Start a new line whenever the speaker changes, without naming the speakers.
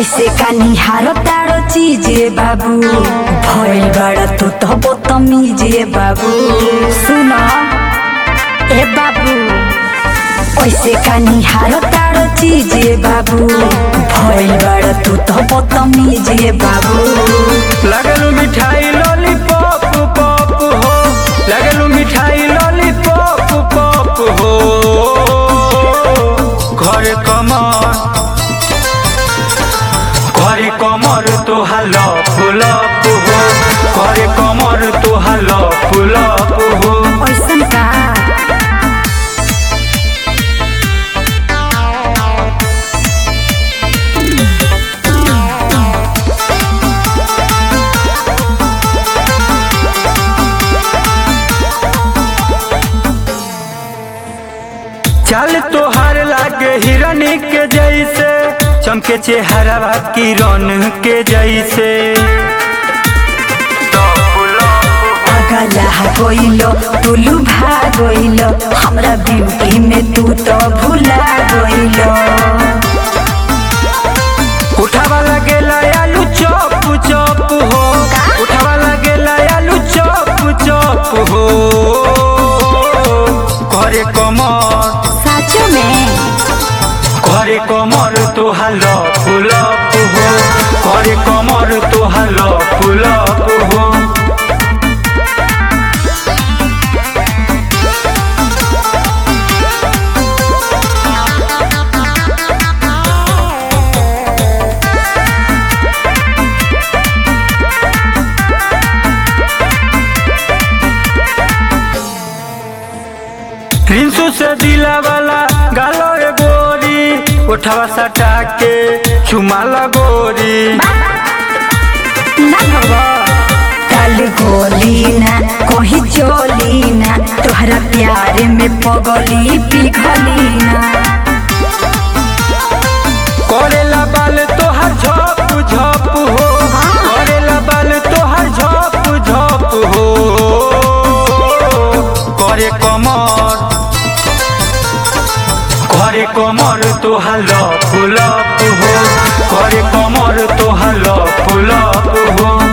ऐसे का निहारो तारो चीजे बाबू भइल बड़ा तू तो बदतमीजे बाबू सुन ए बाबू ऐसे का निहारो तारो चीजे बाबू भइल बड़ा तू तो बदतमीजे बाबू
लगलू मिठाई लॉलीपॉप पॉप हो लगलू मिठाई लॉलीपॉप पॉप हो घर कमर ঘরে কমর তো হাল ফুলপ হো ঘরে কমর তো হাল ফুলপ হো
ऐसन का
चल तोहार लागे हिरन के जैसे चमके चेहरा किरण के जैसे
अगला गइलो टुलु भागइलो हमरा ब्यूटी में तू तो भुला गइलो
उठावा लगेला आलू चॉप चॉप हो उठावा लगेला आलू चॉप चॉप हो घरे कमर
साचो में
ঘরে কমর তো হাল ফুলপ হো ঘরে কমর তো হাল ফুলপ হো रिंसू से दिला वाला गालो रे गोरी उठावा सटा के चुमा गोरी
ना भगो कल गोली ना कोही चोली ना तोहरा प्यार में पगली पिघली ना
करेला बाल तोहर झप झप हो करेला बाल तोहर झप झप हो करे कमर करे कमर तोहार फुलप हो करे कमर तोहार फुलप हो